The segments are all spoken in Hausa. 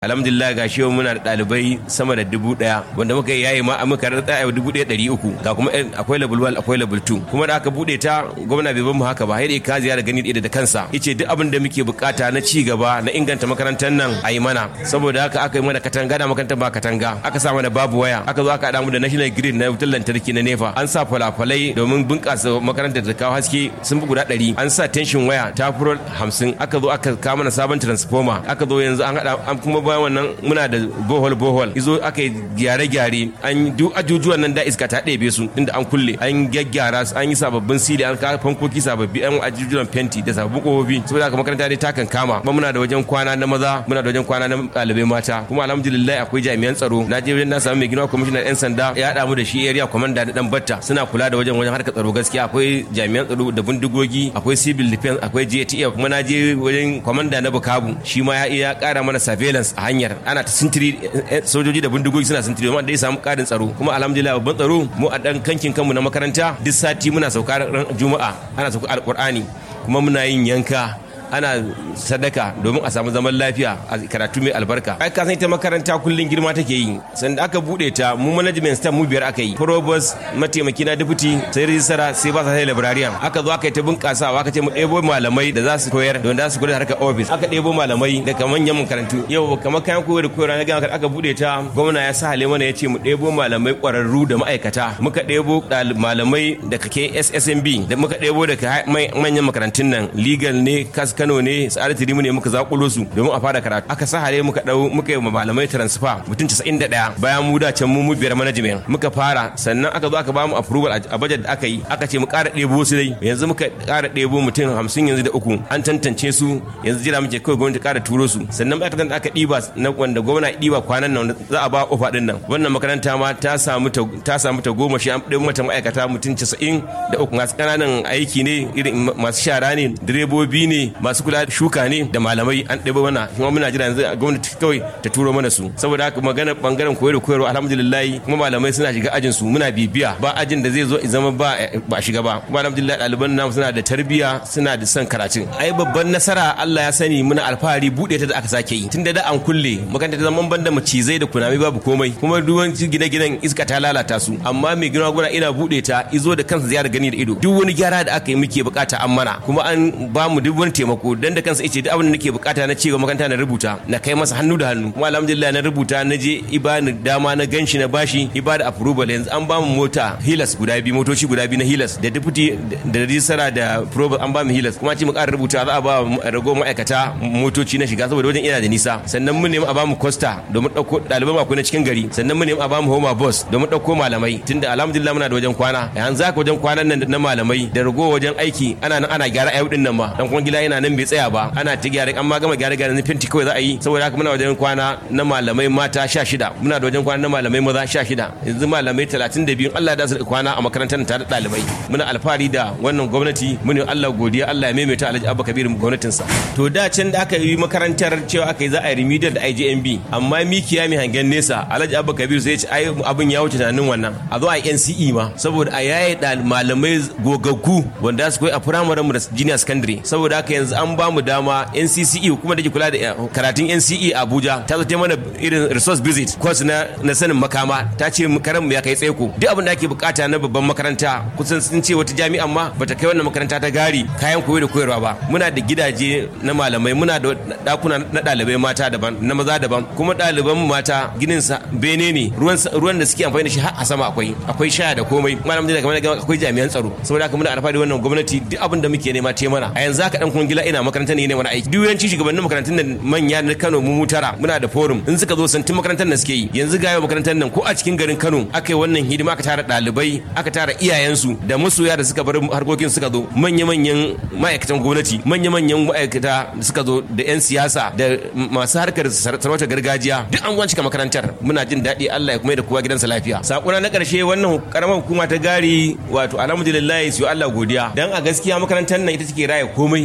alhamdulillah ga shi muna da ɗalibai sama da dubu ɗaya wanda muka yayi ma muka rada a dubu ɗaya ɗari uku ga kuma akwai level 1 akwai level 2 kuma da aka buɗe ta gwamna bai mu haka ba sai ka ziyara gani da kansa yace duk abin da muke bukata na ci gaba na inganta makarantar nan a yi mana saboda haka aka yi mana katanga da makarantar ba katanga aka sa mana babu waya aka zo aka haɗa mu da national grid na wutar lantarki na nefa an sa falafalai domin bunƙasa makarantar da kawo haske sun fi guda ɗari an sa tension waya ta furo hamsin aka zo aka kawo mana sabon transformer aka zo yanzu an haɗa an kuma bayan wannan muna da bohol bohol izo aka yi gyare-gyare an duk ajujuwan nan da iska ta ɗebe su inda an kulle an gyaggyara su an yi sababbin sili an kawo fankoki sababbi an ajujuwan fenti da sababbin kofofi saboda haka makaranta dai ta kan kama kuma muna da wajen kwana na maza muna da wajen kwana na ɗalibai mata kuma alhamdulillah akwai jami'an tsaro na je na samu mai gina kwamishinan yan sanda ya haɗa mu da shi area commander da dan batta suna kula da wajen wajen harkar tsaro gaskiya akwai jami'an tsaro da bindigogi akwai civil defense akwai JTF kuma na je wajen commander na Bukabu shi ma ya iya ƙara mana surveillance a hanyar ana ta sintiri sojoji da bindigogi suna sintiri amma dai samu karin tsaro kuma alhamdulillah babban tsaro mu a dan kankin kanmu na makaranta duk sati muna sauka ran juma'a ana sauka alqur'ani kuma muna yin yanka ana sadaka domin a samu zaman lafiya a karatu mai albarka ai ka san ita makaranta kullun girma take yi sanda aka bude ta mu management staff mu biyar aka yi probos mataimaki na deputy sai rijistara sai ba sa sai librarian aka zo aka yi ta bunkasawa aka ce mu ɗebo malamai da za su koyar don za su koyar harkar office aka ɗebo malamai daga manyan makarantu yau kamar kayan koyar da koyarwa na gama aka bude ta gwamna ya sa hale mana ya ce mu ɗebo malamai ƙwararru da ma'aikata muka ɗebo malamai daga KSSMB da muka ɗebo daga manyan makarantun nan legal ne kas Kano ne sa'adar tirimu ne muka zakulo su domin a fara karatu aka sa hare muka dau muka yi malamai transfer mutum 91 bayan mu da can mu mu biyar management muka fara sannan aka zo aka bamu approval a budget da aka yi aka ce mu ƙara ɗebo su dai yanzu muka ƙara ɗebo mutum 50 yanzu da uku an tantance su yanzu jira muke kawai gwamnati ƙara turo su sannan ma'aikatan da aka ɗiba na wanda gwamna ɗiba kwanan nan za a ba ofa ɗin nan wannan makaranta ma ta samu ta samu ta goma shi an ɗebo mata ma'aikata mutum 90 da uku masu ƙananan aiki ne irin masu shara ne direbobi ne masu kula da shuka ne da malamai an ɗebo mana kuma muna jira yanzu gwamnati kawai ta turo mana su saboda haka magana bangaren koyar da koyarwa alhamdulillah kuma malamai suna shiga ajin su muna bibiya ba ajin da zai zo zama ba ba shiga ba kuma alhamdulillah ɗaliban namu suna da tarbiyya suna da son karatun ai babban nasara Allah ya sani muna alfahari buɗe ta da aka sake yi tun da da an kulle makaranta ta zaman banda macizai da kunami babu komai kuma duwan gine-ginen iska ta lalata su amma mai gina gura ina buɗe ta izo da kansa ziyara gani da ido duk wani gyara da aka yi muke bukata an mana kuma an ba mu duk wani taimako dan da kansa yace duk abin da nake bukata na cewa makaranta na rubuta na kai masa hannu da hannu kuma alhamdulillah na rubuta na je ibani dama na ganshi na bashi ibada approval yanzu an ba mu mota hilas guda biyu motoci guda biyu na hilas da deputy da rijistara da probe an ba mu hilas kuma ce mu ƙara rubuta za a ba rago ma'aikata motoci na shiga saboda wajen ina da nisa sannan mun nemi a ba mu costa domin ɗauko ɗaliban mako na cikin gari sannan mun nemi a ba mu homa bus domin ɗauko malamai tunda alhamdulillah muna da wajen kwana yanzu haka wajen kwanan nan na malamai da rago wajen aiki ana nan ana gyara ayyukan nan ma dan kuma gida yana nan bai tsaya ba ana ta gyara an ma gama gyara gyara na fenti kawai za a yi saboda haka muna wajen kwana na malamai mata sha shida muna da wajen kwana na malamai maza sha shida yanzu malamai talatin da biyu Allah da su kwana a makarantar tare da ɗalibai muna alfahari da wannan gwamnati muni Allah godiya Allah ya maimaita Alhaji Abba Kabir gwamnatinsa to da can da aka yi makarantar cewa aka yi za a yi remedial da IJMB amma mikiya mai hangen nesa Alhaji Abba Kabir sai ya ce ai abin ya wuce tunanin wannan a zo a yi NCE ma saboda a yaye malamai gogaggu wanda su koyi a firamaren mu da junior secondary saboda haka yanzu an ba mu dama NCCE kuma da ke kula da karatun NCE Abuja ta zo mana irin resource visit course na na sanin makama ta ce karan mu ya kai tsaiko duk abin da ake bukata na babban makaranta kusan sun ce wata jami'an ma bata kai wannan makaranta ta gari kayan koyo da koyarwa ba muna da gidaje na malamai muna da dakuna na ɗalibai mata daban na maza daban kuma ɗaliban mata ginin sa bene ne ruwan ruwan da suke amfani da shi har a sama akwai akwai shaya da komai malam da kamar akwai jami'an tsaro saboda haka muna alfahari wannan gwamnati duk abin da muke nema te mana a yanzu haka dan kun gila ina makarantar ne ne wani aiki duk yawanci shugabannin makarantun nan manya na Kano mu tara muna da forum in suka zo santin makarantar nan suke yi yanzu ga makarantar nan ko a cikin garin Kano aka yi wannan hidima aka tara ɗalibai aka tara iyayensu da masoya da suka bar harkokin suka zo manya-manyan ma'aikatan gwamnati manya-manyan ma'aikata da suka zo da 'yan siyasa da masu harkar sarautar gargajiya duk an cika makarantar muna jin daɗi Allah ya kuma da kowa gidansa lafiya sakuna na ƙarshe wannan karamar hukuma ta gari wato alhamdulillah su Allah godiya dan a gaskiya makarantar nan ita take raya komai ilimi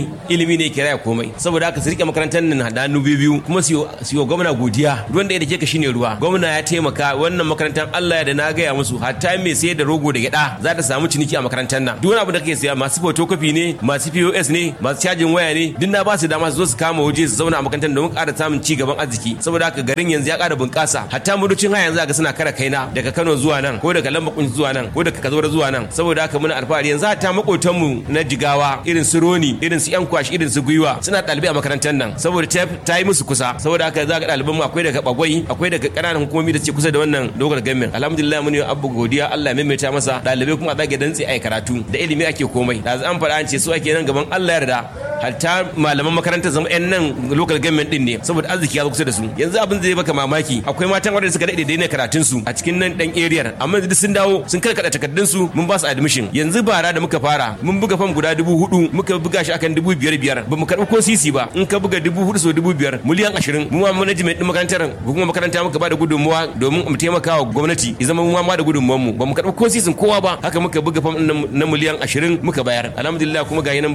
ilimi ne kira ya komai saboda haka su rike makarantar nan da hannu biyu kuma su yi gwamna godiya ruwan da ya dake ka shine ruwa gwamna ya taimaka wannan makarantar Allah ya da na gaya musu hatta mai sayar da rogo da gyada za ta samu ciniki a makarantar nan duk wani abu da kake siya masu photocopy ne masu POS ne masu cajin waya ne duk na ba su dama su zo su kama waje su zauna a makarantar domin ƙara samun ci gaban arziki saboda haka garin yanzu ya ƙara bunƙasa hatta mudocin haya yanzu ga suna kara kaina daga Kano zuwa nan ko daga Lambakun zuwa nan ko daga Kazora zuwa nan saboda haka muna alfahari yanzu hatta makotanmu na Jigawa irin su Roni irin su Yan Kwashi irin su Gwiwa suna ɗalibai a makarantar nan saboda ta yi musu kusa saboda haka za ga ɗaliban mu akwai daga Bagwai akwai daga ƙananan hukumomi da ce kusa da wannan dogar gamin alhamdulillah mun yi abu godiya Allah ya maimaita masa ɗalibai kuma a zage dantse ai karatu da ilimi ake komai da an faɗa an ce su ake nan gaban Allah yarda hatta malaman makarantar zama yan nan local government din ne saboda arziki ya zo kusa da su yanzu abin zai baka mamaki akwai matan wadanda suka daɗe daina karatun su a cikin nan dan area amma yanzu sun dawo sun karkada takardun su mun ba su admission yanzu bara da muka fara mun buga fam guda dubu hudu muka buga shi akan dubu biyar biyar ba mu karɓi ko sisi ba in ka buga dubu hudu so dubu biyar miliyan ashirin mu ma management din makarantar hukumar makaranta muka ba da gudunmuwa domin mu taimaka wa gwamnati ya zama mu ma da gudunmuwan mu ba mu karɓi ko sisin kowa ba haka muka buga fam na miliyan ashirin muka bayar alhamdulillah kuma ga nan